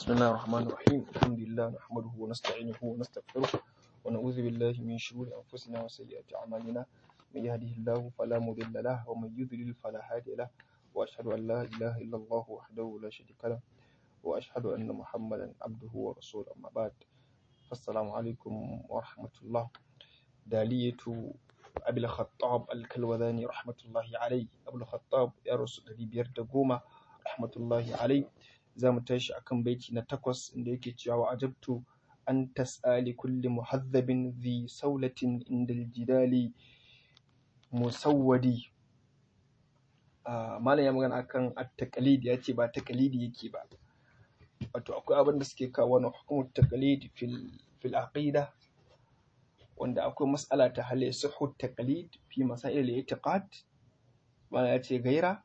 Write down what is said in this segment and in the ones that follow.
بسم الله الرحمن الرحيم الحمد لله نحمده ونستعينه ونستغفره ونعوذ بالله من شرور أنفسنا وسيئات أعمالنا من يهده الله فلا مضل له ومن يضلل فلا هادي له وأشهد أن لا إله إلا الله وحده لا شريك له وأشهد أن محمدا عبده ورسوله أما بعد فالسلام عليكم ورحمة الله دالية أبي الخطاب الكلوذاني رحمة الله عليه أبو الخطاب يا رسول الله بيرد قومة رحمة الله عليه za mu tashi akan baiti na takwas inda yake cewa wa ajabtu an tas'ali kulli muhazzabin zi saulatin indal jidali musawwadi malam ya magana akan at-taqlid ya ce ba taqlidi yake ba wato akwai abin da suke kawo wani hukumar taqlid fil fil aqida wanda akwai mas'ala ta hal yasihu taqlid fi masail al-i'tiqad malam ya ce gaira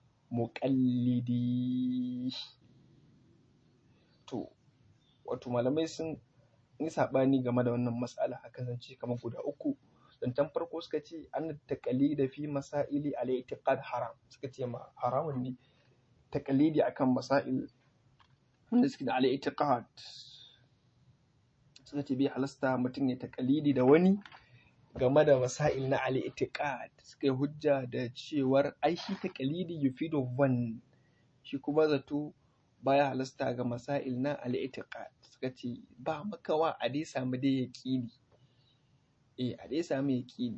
muqallidi to wato malamai sun yi saɓani game da wannan matsala a kasance kamar guda uku zancen farko suka ce an taƙalida fi masaili al i'tiqad haram suka ce ma haramun ne taƙalidi akan masail wanda suke da al i'tiqad suka ce bai halasta mutum ya taƙalidi da wani game da masail na al i'tiqad suka yi hujja da cewar ai shi taƙalidi yufidu van shi kuma zato baya halasta ga masail na al'itiqad suka ce ba makawa a dai samu dai yaqini eh a dai samu yaqini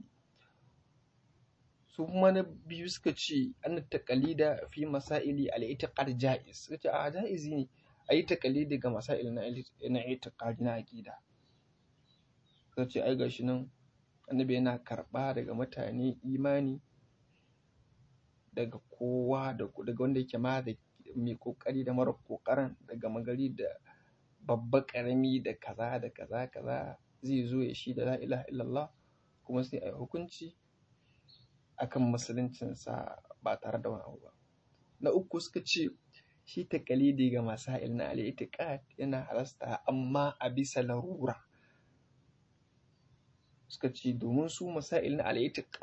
su kuma na biyu suka ce an taqalida fi masaili al'itiqad jaiz suka ce a jaizi ne a yi taqalidi ga masail na na itiqad na aqida suka ce ai gashi nan annabi yana karba daga mutane imani daga kowa daga wanda yake ma da mai kokari da mara kokarin daga magari da babba karami da kaza da kaza kaza zai zo ya shi da la ilaha illallah kuma sai a yi hukunci akan musuluncinsa ba tare da wani abu ba na uku suka ce shi takalidi ga masail na al yana halasta amma a bisa larura suka ce domin su masail na al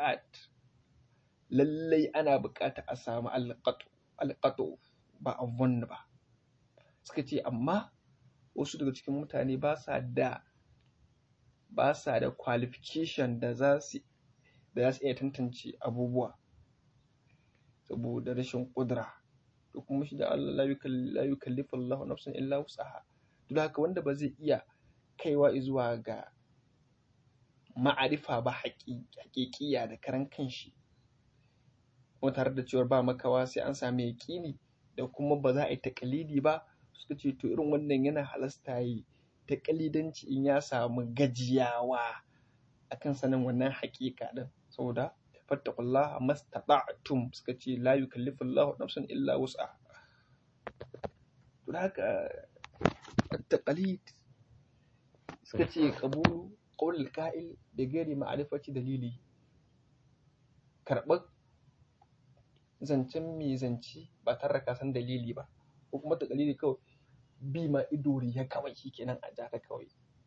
lallai ana bukata a samu alƙato ba a wannan ba suka ce amma wasu daga cikin mutane ba sa da ba sa da qualification da za su da za su iya tantance abubuwa saboda rashin ƙudura to kuma shi da Allah la yukallifu Allah nafsan illa wus'aha duk haka wanda ba zai iya kaiwa zuwa ga ma'arifa ba haƙiƙiya da karan kanshi kuma tare da cewar ba makawa sai an sami yaƙini da kuma ba za a yi taƙalidi ba suka ce to irin wannan yana halasta yi taƙalidanci in ya samu gajiyawa akan sanin wannan haƙiƙa din saboda fattakullah mastata'tum suka ce la yukallifu Allah nafsan illa wus'a to da haka taqalid suka ce qabulu qawl al-qa'il da gairi ma'rifati dalili karɓar zancen mai zance ba tare da ka san dalili ba ko kuma ta dalili kawai bi ma ido ya kawai shikenan a jaka kawai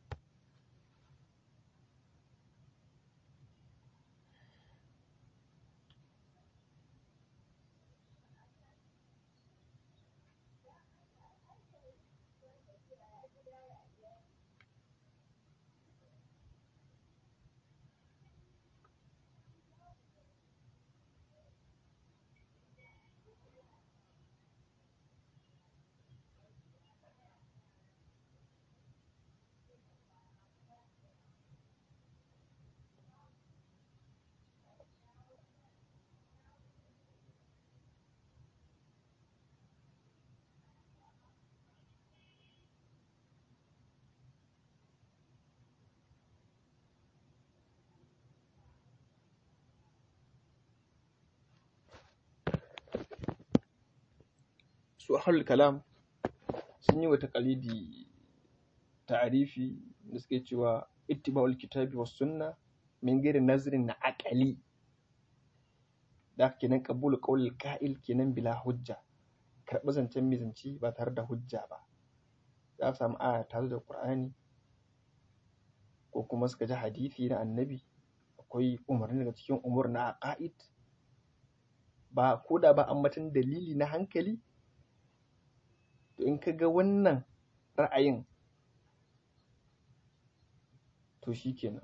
su ahlul kalam sun yi wa taqalidi ta'arifi da suke cewa ittiba'ul kitabi was sunna min ghairi nazrin na aqali da kenan qabulu qawlil qa'il kenan bila hujja karɓi zancen mizanci ba tare da hujja ba za su samu aya tare da qur'ani ko kuma suka ji hadisi na annabi akwai umarni daga cikin umur na aqaid ba ko da ba ambatan dalili na hankali to in ka ga wannan ra'ayin to shikenan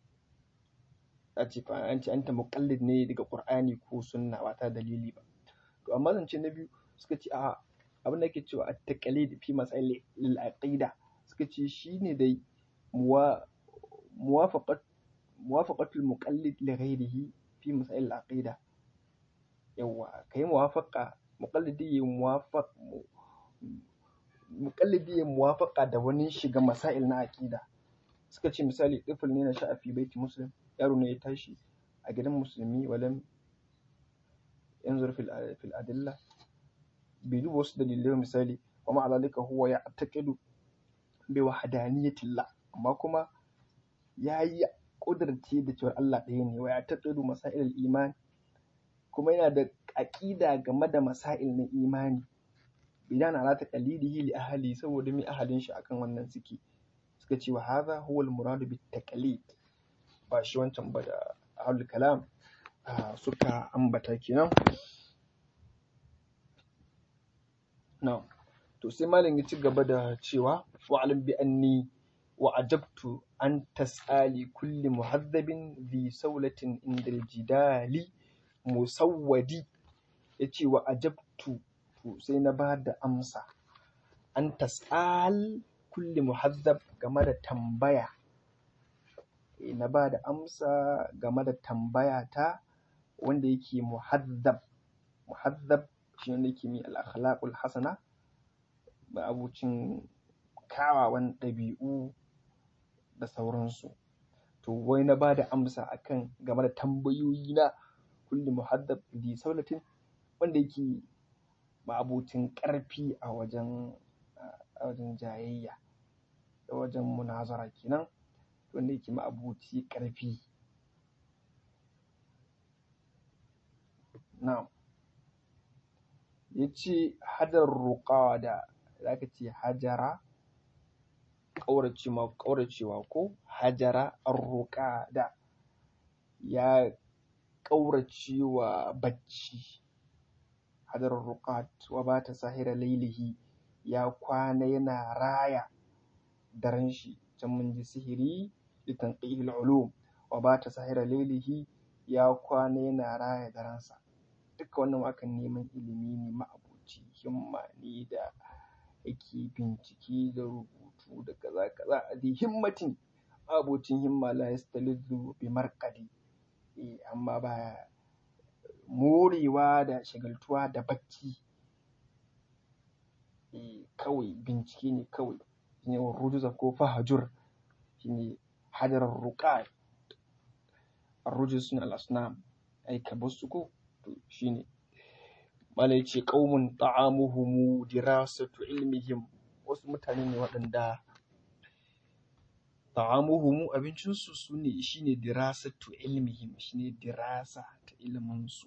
a ce an ce an ta muqallid ne daga qur'ani ko sunna ba ta dalili ba to amma zance na biyu suka ce a abin da ake cewa at-taqlid fi masail al-aqida suka ce shine dai muwafaqat muwafaqatul muqallid li ghayrihi fi masail al-aqida yawa kai muwafaqa muqallidi ya muwafaq muqallidi ya muwafaqa da wani shiga masail na aqida suka ce misali ɗifil ne na sha'afi baiti muslim yaro ne ya tashi a gidan musulmi walam yanzur fil adilla bai duba wasu dalilai misali wa ma'alalika huwa ya taqidu bi wahdaniyatillah amma kuma ya yi ƙudurce da cewar Allah ɗaya ne wa ya taqidu masail iman kuma yana da aƙida game da masail na imani idan ala taqlidihi li ahli saboda mai ahalin shi akan wannan suke suka ce wa hadha huwa al-muradu bit taqlid ba shi wancan ba da ahlul kalam suka ambata kenan na to sai malam ya ci gaba da cewa wa alim bi anni wa ajabtu an tas'ali kulli muhaddabin bi saulatin indal jidali musawwadi yace wa ajabtu to sai na ba da amsa an tas'al kulli muhazzab game da tambaya na ba da amsa game da tambaya ta wanda yake muhazzab muhazzab shi wanda yake mai al-akhlaqul hasana ba abucin kawawan ɗabi'u da sauransu to wai na ba da amsa akan game da tambayoyi na kulli muhazzab bi saulatin wanda yake ba abucin ƙarfi a wajen a wajen jayayya da wajen munazara kenan wanda yake ma'abuci ƙarfi na'am ya ce hadar ruƙawa da zaka ce hajara ƙauracewa ƙauracewa ko hajara arruƙa da ya ƙauracewa bacci hadar ruƙat wa ba ta sahira lailihi ya kwana yana raya daren shi can mun ji sihiri da tanqihil ulum wa ba ta sahira lailihi ya kwana yana raya darensa duka wannan akan neman ilimi ne ma'abuci himma ne da yake bincike da rubutu da kaza kaza a dai himmatin ma'abucin himma la yastalizu bi marqadi eh amma ba morewa da shagaltuwa da bacci eh kawai bincike ne kawai shine rujuza ko fahajur shine hadarar ruqa arrujus sun al-asnam ai ka basu ko to shine mala yace qaumun ta'amuhum dirasatu ilmihim wasu mutane ne waɗanda ta'amuhum abincin su sune shine dirasatu ilmihim shine dirasa ta ilimin su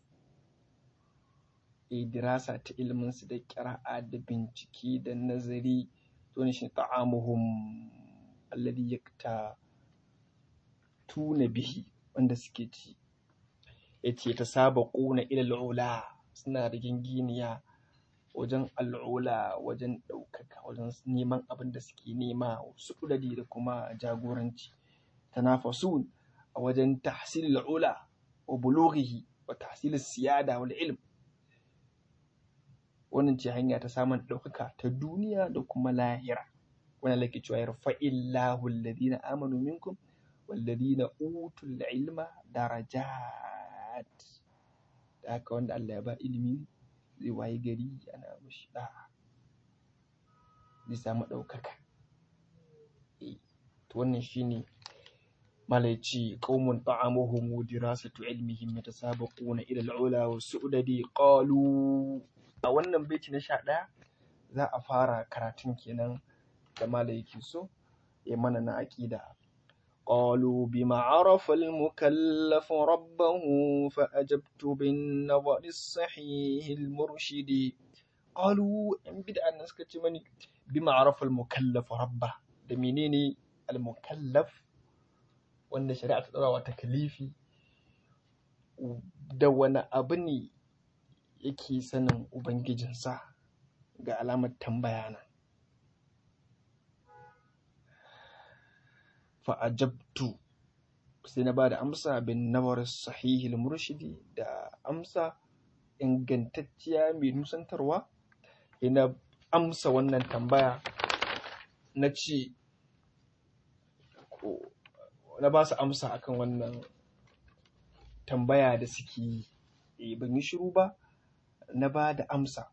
eh dirasa ta ilimin su da qira'a da bincike da nazari to ne shi ta'amuhum alladhi yakta tuna bihi wanda suke ci yace ta saba ƙuna ilal ula suna da ginginiya wajen al'ula wajen ɗaukaka wajen neman abin da suke nema su da kuma jagoranci tanafasun a wajen tahsil al'ula wa bulughihi wa tahsil siyada wal ilm wannan ce hanya ta samun ɗaukaka ta duniya da kuma lahira wannan lake cewa yarfa'illahu alladhina amanu minkum والذين أوتوا العلم درجات da haka wanda Allah ya ba ilimi zai waye gari ana mashi da'a zai samu ɗaukaka to wannan shine malaici qaumun ta'amuhum dirasatu ilmihim yatasabaquna ila al-ula wa su'dadi qalu a wannan baiti na 11 za a fara karatun kenan da malaiki so ya mana na aqida قالوا بما عرف المكلف ربه فأجبت بالنظر الصحيح المرشد قالوا إن بدأ الناس كتمني بما عرف المكلف ربه دمينيني المكلف وأن شريعة الأولى وتكليفي da wani abu ne yake sanin ubangijinsa ga alamar tambaya na fa'ajabtu sai na ba da amsa bin nawar sahihil murshidi da amsa ingantacciya mai nusantarwa na amsa wannan tambaya na ce na ba su amsa akan wannan tambaya da suke yi ban yi shiru ba na ba da amsa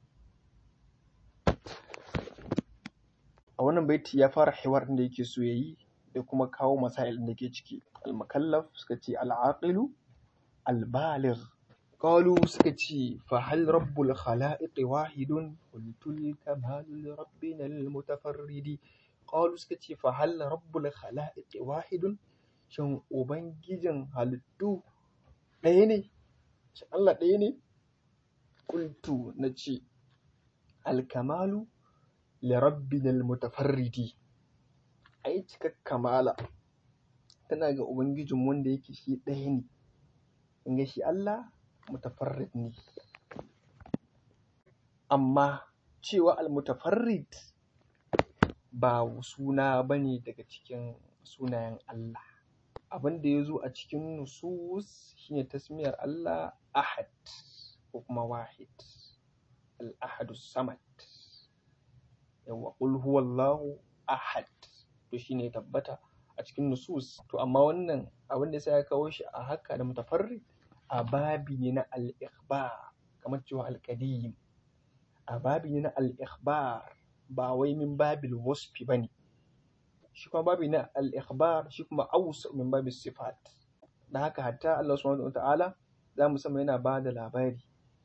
a wannan baiti ya fara hiwar da yake so ya yi da kuma kawo masail da ke ciki al-mukallaf suka ce al-aqilu al-baligh qalu suka ce fa hal rabbul khalaiq wahidun qultul kamalu li rabbina al-mutafarridi qalu suka ce fa hal rabbul khalaiq wahidun shin ubangijin halittu ɗaya ne shi Allah ɗaya ne qultu nace al-kamalu li rabbina al-mutafarridi ai cikar kamala tana ga ubangijin wanda yake shi ɗaya ne in ga shi Allah mutafarrid ne amma cewa al-mutafarrid ba suna bane daga cikin sunayen Allah abin da ya zo a cikin nusus shine tasmiyar Allah ahad ko kuma wahid al-ahadu samad yawa qul huwallahu ahad to shine ya tabbata a cikin nusus to amma wannan abin da sai ya kawo shi a haka da mutafarrid a babi ne na al-ikhbar kamar cewa al-qadim a babi ne na al-ikhbar ba wai min babil wasfi bane shi kuma babi na al-ikhbar shi kuma awsa min babil sifat da haka hatta Allah subhanahu wataala za mu sama yana ba da labari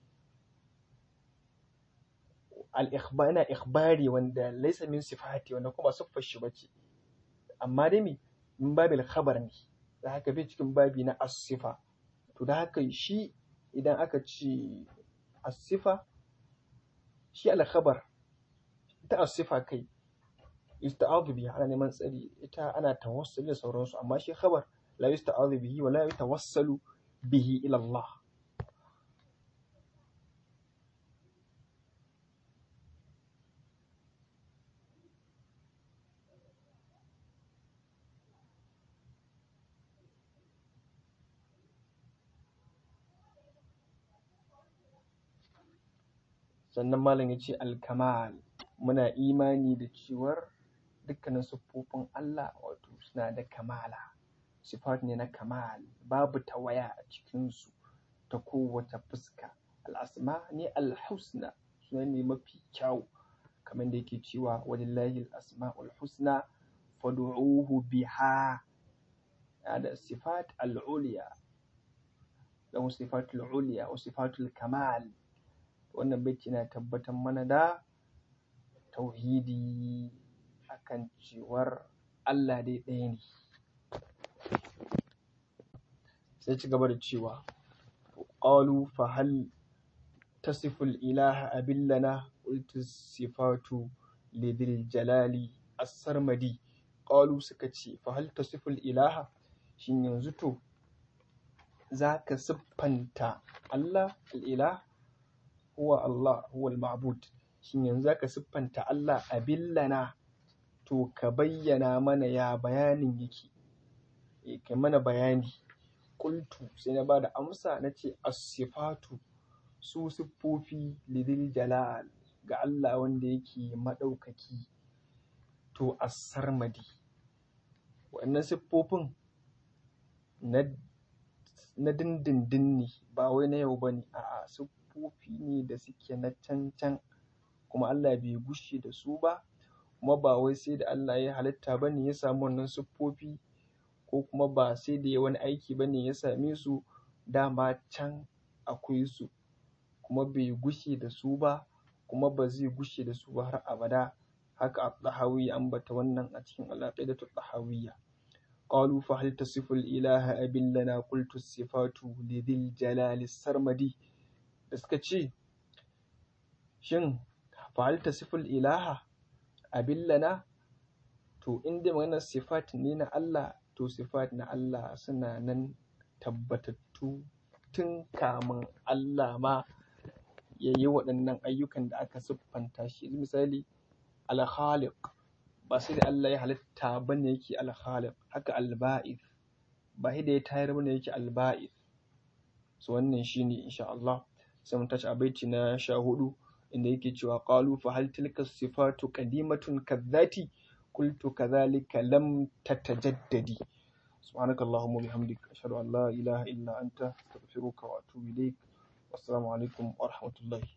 al-ikhbar yana ikhbari wanda laysa min sifati wanda kuma siffar shi bace amma dai me min babil khabar ne da haka bai cikin babi na as-sifa to da haka shi idan aka ce as-sifa shi al-khabar ita as-sifa kai yusta'adhu biha ana neman tsari ita ana tawassuli da sauransu amma shi khabar la yusta'adhu bihi wa la yatawassalu bihi ila Allah sannan malam ya ce alkamal muna imani da cewar dukkanin siffofin Allah wato suna da kamala sifat ne na kamal babu tawaya a cikinsu ta kowace fuska al'asma ne alhusna suna ne mafi kyau kamar da yake cewa walillahi al'asma'ul husna fad'uhu biha da sifat al'uliya lahu sifatul uliya wa sifatul kamal wannan baiti na tabbatar mana da tauhidi akan cewar Allah dai ɗaya ne sai ci gaba da cewa qalu fa hal tasifu al-ilaha abillana qultu sifatu lidil jalali as-sarmadi qalu suka ce fa hal tasifu al-ilaha shin yanzu to zaka siffanta Allah al-ilah huwa Allah huwa al-ma'bud shin yanzu zaka siffanta Allah a billana to ka bayyana mana ya bayanin yake eh kai mana bayani qultu sai na bada amsa nace as-sifatu su siffofi lidil jalal ga Allah wanda yake madaukaki to as-sarmadi wannan siffofin na na dindindin ne ba wai na yau bane a'a siffofi ne da suke na can can kuma Allah bai gushe da su ba kuma ba wai sai da Allah ya halitta bane ya samu wannan siffofi ko kuma ba sai da ya wani aiki bane ya same su dama can akwai su kuma bai gushe da su ba kuma ba zai gushe da su ba har abada haka at-tahawi ya ambata wannan a cikin al-aqidatu at-tahawiyya qalu fa hal tasifu al-ilaha abil lana qultu sifatu lidhil jalali sarmadi da suka ce shin fa hal tasifu al-ilaha abil lana to inda maganar sifat ne na Allah to sifat na Allah suna nan tabbatattu tun kamun Allah ma ya yi waɗannan ayyukan da aka siffanta shi misali al-khaliq ba sai da Allah ya halitta bane yake al-khaliq haka al-ba'ith ba sai da ya tayar bane yake al-ba'ith so wannan shine insha Allah sai mun tashi a baiti na sha hudu inda yake cewa qalu fa hal tilka sifatu qadimatun kadhati qultu kadhalika lam tatajaddadi سبحانك اللهم وبحمدك أشهد أن لا إله إلا أنت أستغفرك وأتوب إليك والسلام عليكم ورحمة الله